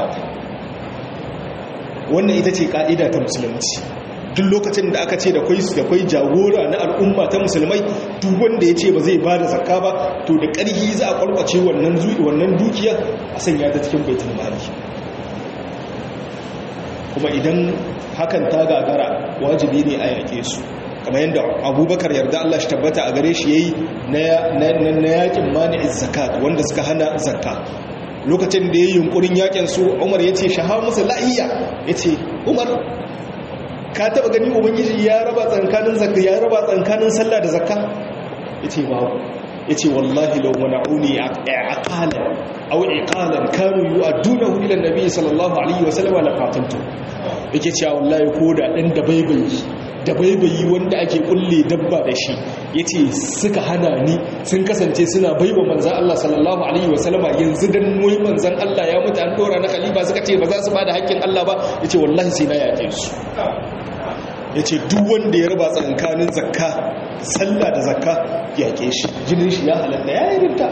wannan ita ce ka'ida ta musulunci duk lokacin da aka ce da kwai da kwai jagora na al'umma ta musulmai duk wanda ya ce ba zai bada zakka ba to da ƙarfi za a kwalkwace wannan wannan dukiya a sanya ta cikin baitul mali kuma idan hakan ta gagara wajibi ne a yake su kamar yadda abubakar yarda Allah shi tabbata a gare shi yayi na yakin mani'in zakat wanda suka hana zakka lokacin da ya yi yunkurin yakin su umar ya ce shahar musu la'iya ya ce umar ka taba gani ubangiji ya raba tsankanin zakka ya raba tsankanin sallah da zakka ya ce babu yace wallahi law mana'uni aqala aw iqalan kanu yu'addunahu ila an-nabi sallallahu alaihi wasallam la qatiltu yake cewa wallahi ko da dan da baibayi da baibayi wanda ake kulle dabba da shi yace suka hana ni sun kasance suna baiwa manzan Allah sallallahu alaihi wasallama yanzu dan moyi manzan Allah ya mutu an dora na khalifa suka ce ba za su bada haƙƙin Allah ba yace wallahi sai na yake su yace duk wanda ya raba tsakanin zakka sallah da zakka yake shi jinin shi ya halatta ya yi rinta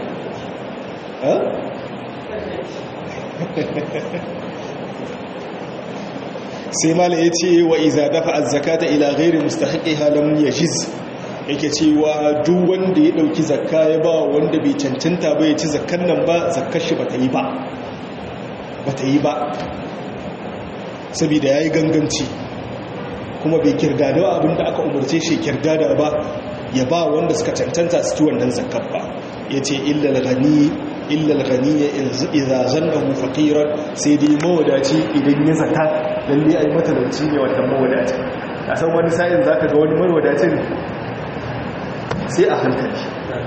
sai mala ya ce wa iza dafa azzakata ila gairi mustahaƙi halin ya jiz yake cewa duk wanda ya ɗauki zakka ya ba wanda bai cancanta ba ya ci zakkan nan ba zakkar shi ba ta yi ba ba ta yi ba saboda ya yi ganganci kuma bai kirdada abinda aka umarce shi kirdada ba ya ba wanda suka cancanta su ci wannan zakkar ba ya ce illal gani illal ghaniya idza zannahu faqiran sai dai mawadaci idan ya zata lalle ai matalauci ne wannan mawadaci a san wani sa'in zaka ga wani mawadacin sai a hankali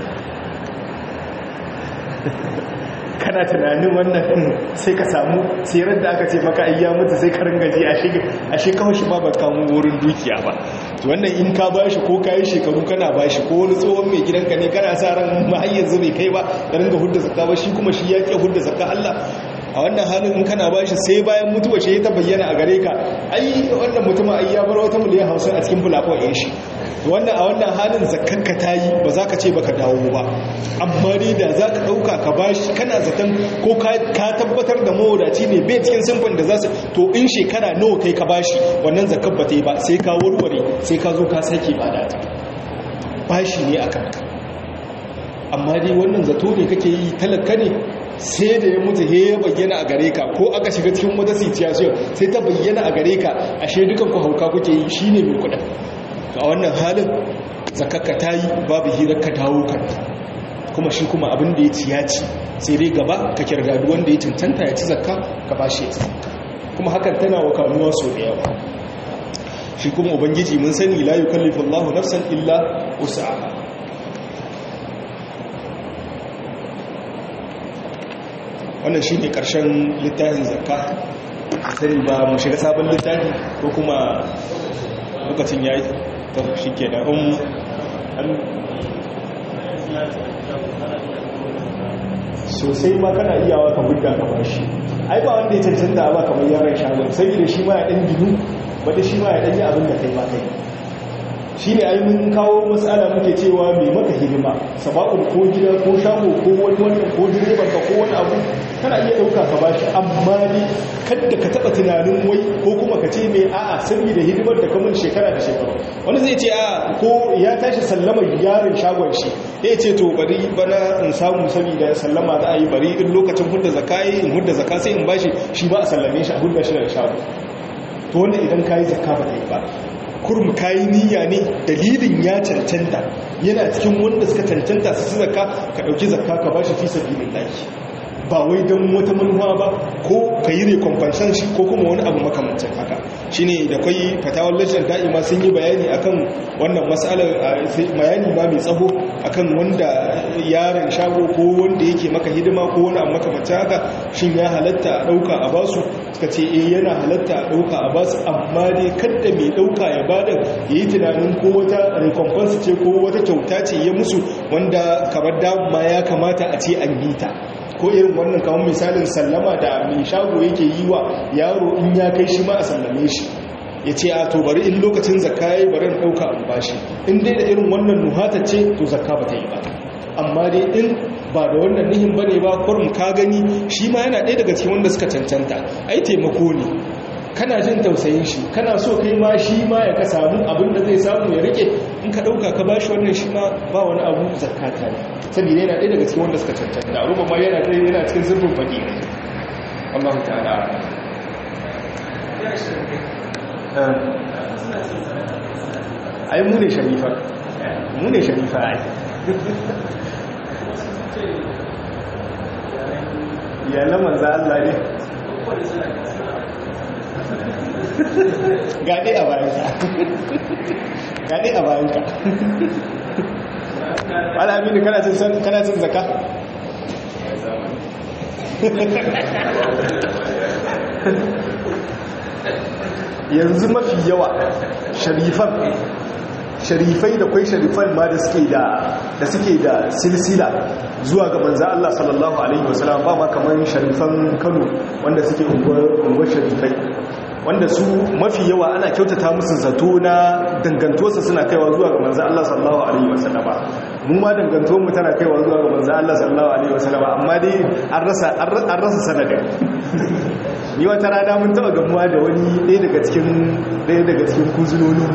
kana tunanin wannan sai ka samu sirar da aka ce maka ayya mutu sai ka ringaji a shi kawai shi ba ba kamun wurin dukiya ba wannan in ka ba shi ko ka yi shekaru kana ba shi ko wani tsohon mai gidanka ne kana sa ran mahayyar zube kai ba ka ringa hudda zakka ba shi kuma shi ya ke hudda zakka Allah a wannan halin in kana ba shi sai bayan mutuwa shi ta bayyana a gare ka ai wannan mutum ai ya bar wata miliyan hausa a cikin fulafon yan shi wannan a wannan halin zakkanka ta yi ba za ka ce baka dawo ba amma dai da za ka ɗauka ka ba shi kana zaton ko ka tabbatar da mawadaci ne bai cikin simfin da za su to in shekara nawa kai ka ba shi wannan zakkan ba ta yi ba sai ka warware sai ka zo ka sake ba da ta ba shi ne a kanka amma dai wannan zato ne kake yi talaka ne sai da ya mutu he ya bayyana a gare ka ko aka shiga cikin wata situation sai ta bayyana a gare ka ashe dukan ku hauka kuke yi shine mai kudin to a wannan halin zakakka ta yi babu hirar ka dawo kanta kuma shi kuma abin da ya ci ya ci sai dai gaba ka kirgadu wanda ya cancanta ya ci zakka ka ba shi ya ci kuma hakan tana wa kanuwa so da yawa shi kuma ubangiji mun sani la yukallifu Allahu nafsan illa wus'aha wannan shi ne ƙarshen littafin zakka sani ba mu shiga sabon littafi ko kuma lokacin ya yi ta shi ke da sosai ma kana iyawa ka gudda ka bashi ai ba wanda ya cancanta ba kamar yaran shagon sai da shi ma ya ɗan ginu wadda shi ma ya ɗan yi abin da kai ba kai shi ne ai mun kawo matsala muke cewa mai maka hidima sabakun ko gida ko shago ko wani wannan ko direban ka ko wani abu kana iya ɗauka ka bashi amma ne kadda ka taɓa tunanin wai ko kuma ka ce mai a'a saboda hidimar da kamun shekara da shekaru wani zai ce a ko ya tashi sallama yaron shagon shi ya ce to bari bana in samu saboda sallama za a yi bari in lokacin hudda zaka yi in hudda zaka sai in bashi shi ba a sallame shi a hudda shi da shago to wannan idan ka yi zakka ba ta yi ba kurum kayi niyya ne dalilin ya cancanta yana cikin wanda suka cancanta su zakka ka dauki zakka ka bashi fi sabilillah ba wai don wata manuwa ba ko ka yi rekomfansan shi ko kuma wani abu makamancin haka shine da kwai fatawar lajin da'ima sun yi bayani akan wannan matsalar bayani ba mai tsaho akan wanda yaron shago ko wanda yake maka hidima ko wani abu makamancin haka shin ya halatta a dauka a basu suka ce eh yana halatta a dauka a basu amma dai kadda mai dauka ya bada yayi tunanin ko wata recompense ce ko wata kyauta ce ya musu wanda kamar dama ya kamata a ce an yi ta ko irin wannan kamar misalin sallama da mai shago yake yi wa yaro in ya kai shi ma a sallame shi ya ce a to bari in lokacin zakka ya bari in ɗauka an bashi in dai da irin wannan nuhata ce to zakka ba ta yi ba amma dai in ba da wannan nihin ba ne ba kurum ka gani shi ma yana ɗaya daga cikin wanda suka cancanta ai taimako ne kana jin tausayin shi kana so kai ma shi ma ya ka samu abin da zai samu ya rike in ka dauka ka bashi wannan shi ma ba wani abu zakata ne saboda yana ɗaya daga cikin wanda suka cancanta ruba ma yana ɗaya yana cikin zurfin faɗi ne Allah ta'ala ai mu ne sharifa mu ne sharifa ai iyalan manzo Allah ne gaɗe a bayanka gaɗe a bayanka al'amini kana cin kana cin zakka yanzu mafi yawa sharifan sharifai da kwai sharifan ma da suke da da suke da silsila zuwa ga manzo Allah sallallahu alaihi wasallam ba ma kamar sharifan Kano wanda suke unguwar sharifai wanda su mafi yawa ana kyautata musu zato na dangantuwarsa suna kaiwa zuwa ga manzo Allah sallallahu alaihi wasallam mu ma dangantuwar mu tana kaiwa zuwa ga manzo Allah sallallahu alaihi wasallam amma dai an rasa an rasa sanadin ni wata rana mun taba gamuwa da wani ɗaya daga cikin ɗaya daga cikin kuzunonin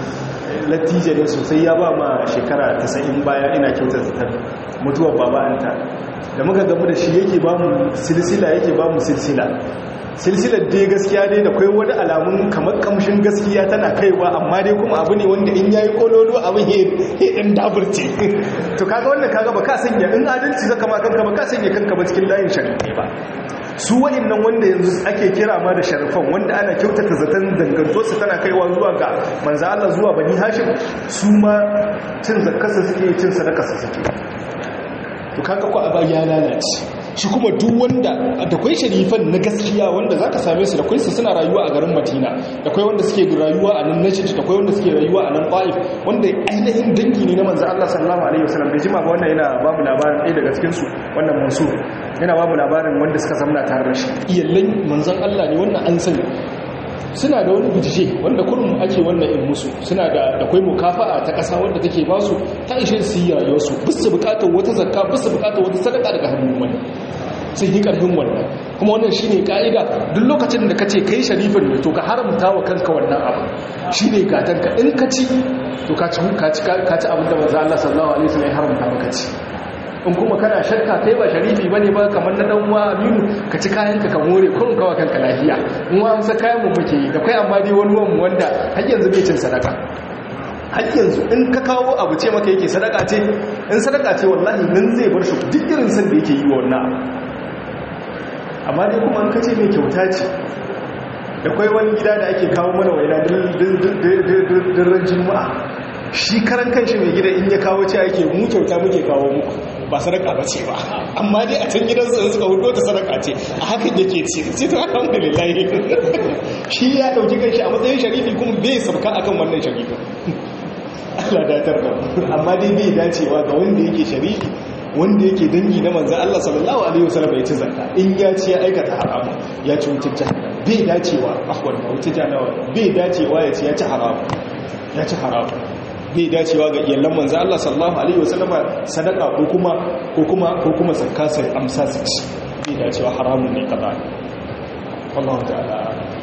latija ne sosai ya ba ma shekara 90 baya ina kyautar zatar mutuwar baba'anta da muka gamu da shi yake ba mu silsila yake ba mu silsila silsilar dai gaskiya dai da kai wani alamun kamar kamshin gaskiya tana kaiwa amma dai kuma abu ne wanda in yayi kololo abin hedin daburce to kaga wannan kaga ba ka sanya in adalci zaka ma kanka ba ka sanya kanka ba cikin layin shari'a ba su wa'annan wanda yanzu ake kira ma da sharifan wanda ana kyautata zaton dangantosu tana kaiwa zuwa ga manzo Allah zuwa bani hashim su ma cin zakarsa suke cin sadakarsa suke to kaga ko aba ya lalace shi kuma duk wanda da kwai sharifan na gaskiya wanda zaka same su da kwai su suna rayuwa a garin Madina da kwai wanda suke rayuwa a nan Najd da kwai wanda suke rayuwa a nan Taif wanda ainihin dangi ne na manzo Allah sallallahu alaihi wasallam da jima ba wannan yana babu labarin ɗaya daga cikin su wannan Mansur yana babu labarin wanda suka zamna tare da shi iyallan manzon Allah ne wannan an sani suna da wani bijije wanda kurum ake wannan in musu suna da akwai mukafa'a ta ƙasa wanda take ba su ta ishe su yi rayuwarsu bisu bukatar wata zakka bisu bukatar wata sadaka daga hannun wani sun yi ƙarfin wannan kuma wannan shi ne ƙa'ida duk lokacin da ka ce kai sharifin ne to ka haramta wa kanka wannan abu shi ne gatanka in ka ci to ka ci abin da maza Allah sallallahu alaihi wasallam ya haramta maka ci in kuma kana shakka kai ba sharifi bane ba kamar na dan uwa Aminu ka ci kayan ka ka more kurin kawa kanka lafiya in wa amsa kayan mu muke yi da kai amma dai wani wani wanda har yanzu bai cin sadaka har yanzu in ka kawo abu ce maka yake sadaka ce in sadaka ce wallahi nan zai bar shi duk irin san da yake yi wa wannan amma dai kuma an kace mai kyauta ce da kai wani gida da ake kawo mana waina dirran juma'a shi karan kanshi mai gida in ya kawo ce ake mu kyauta muke kawo muku ba sadaka ba ce ba amma dai a can gidan su suka hudo ta sadaka ce a hakan yake ce sai to alhamdulillah shi ya dauki kanshi a matsayin sharifi kuma bai sabka akan wannan sharifi Allah datar da amma dai bai dacewa ga wanda yake sharifi wanda yake dangi na manzan Allah sallallahu alaihi wasallam ya ci zakka in ya ci ya aikata haramu ya ci wutar jahannam bai dacewa afwan wutar jahannam bai dacewa ya ci ya ci haramu ya ci haramu bai dacewa ga iyalan manzo Allah sallallahu alaihi wasallam sadaka ko kuma ko kuma ko kuma zakka sai amsa su ci bai dacewa haramun ne kaza Allah ta'ala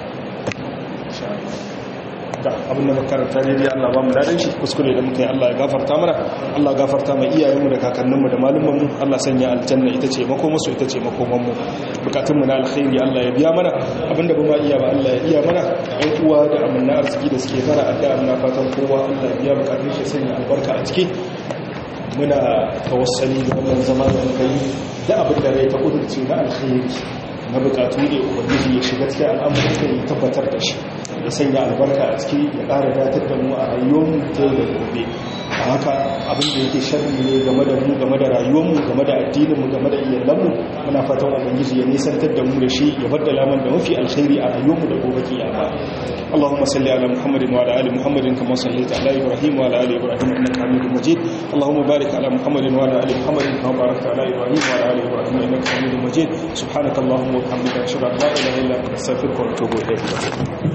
da abin da makaranta ne dai Allah ba mu dadan shi kuskure da muka yi Allah ya gafarta mana Allah ya gafarta mai iyayenmu da kakanninmu da malumanmu Allah sanya aljanna ita ce makomasu ita ce makomanmu bukatunmu na alkhairi Allah ya biya mana abinda ba ma iya ba Allah ya iya mana ɗan uwa da amanna arziki da suke fara addu'a muna fatan kowa Allah ya biya bukatun shi sanya albarka a ciki muna tawassali da wannan zama da muka yi da abin da rai ta kudurce na alkhairi na bukatu ne ubangiji ya shiga cikin al'amuran da ya tabbatar da shi ya sanya albarka a ciki ya ƙara datar da mu a rayuwarmu ta yau da gobe a haka abin da yake sharri ne game da mu game da rayuwarmu game da addininmu game da iyalanmu muna fatan ubangiji ya nisantar da mu da shi ya baddala man da mafi alkhairi a rayuwarmu da gobe kiyama اللهم صل على محمد وعلى ال محمد كما صليت على ابراهيم وعلى ال ابراهيم انك حميد مجيد اللهم بارك على محمد وعلى ال محمد كما باركت على ابراهيم وعلى ال ابراهيم انك حميد مجيد سبحانك اللهم وبحمدك اشهد ان لا اله الا انت استغفرك واتوب اليك